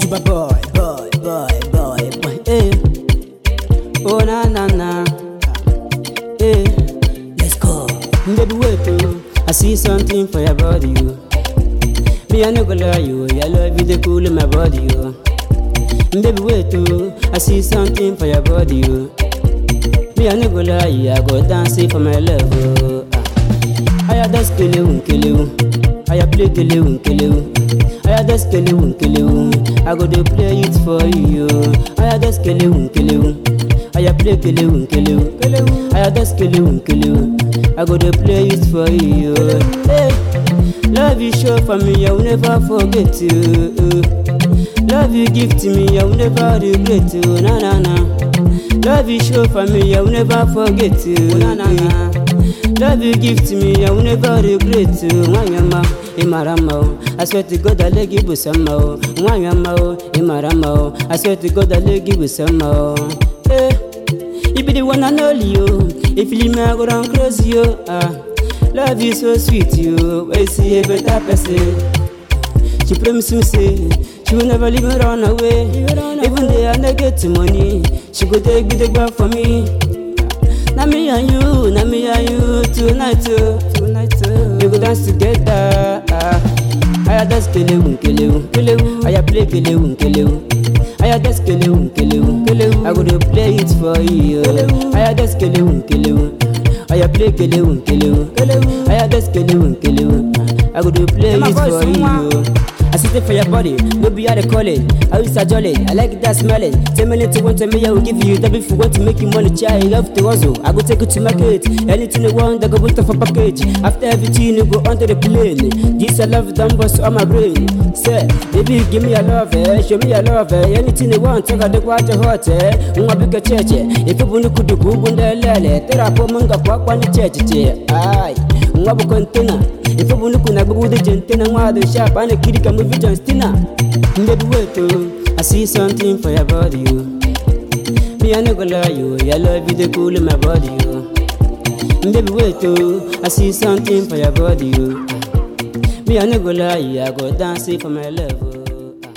Sugar boy, boy, boy, boy, boy. Hey. Oh na na na. Hey. Let's go. Baby wait oh. I see something for your body oh. Me I no go lie you. I love you the cool in my body oh. Baby wait oh. I see something for your body oh. Me I no go lie you. I go dance it for my love oh. Ah. Aya das kelewu kelewu. Aya play kelewu kelewu. Aya das kelewu kelewu. I go dey play it for you. Aya das kelewu kelewu. Aya play kelewu kelewu. Aya das kelewu kelewu. I go dey play it for you. Hey, love you show for me, I will never forget you. Love you give to me, I will never regret you. Na na na. Love you show for me, I will never forget you. Na na na. Love you give to me, I will never regret you. Mwanyama, imarama o. I swear to God, I leg you busama o. Mwanyama o, imarama o. I swear to God, I leg you busama o. Eh, you be the one and only you. If you leave me, I go down crazy yo. Ah, love you so sweet you. When you see a better person. She promise me say she will never leave me run away. Even though I no get money, she go take me the back for me. Na me and you, na me and you tonight, oh. tonight. Oh. We go dance together. Ah. Aya dance kelewu kelewu kelewu. Aya play kelewu kelewu. Aya dance kelewu kelewu kelewu. I go dey play it for you. Aya dance kelewu kelewu. Aya play kelewu kelewu kelewu. Aya dance kelewu kelewu. I go dey play it for you. I sit it for your body, no be how they call it. I used to jolly, I like that smelling. Ten minutes to one to me, I will give you that if you want to make you money, child. You have to hustle. I go take you to market. Anything you want, I go put off a package. After everything, you go onto the plane. This I love done bust on my brain. Say, baby, give me a love, eh? Show me a love, eh? Anything you want, take a look what you hot, eh? Unga big a church, if you want to do kubunda lele, terapo munga kwa kwa ni church, ay. Unga bu container. If you want to kuna bugu de gentena ngwa de sharp and the kid can move John Stina. Baby wait oh, I see something for your body oh. Me I no go lie you, I love you the cool in my body oh. Baby wait oh, I see something for your body oh. Me I no go lie you, I go dance it for my love oh.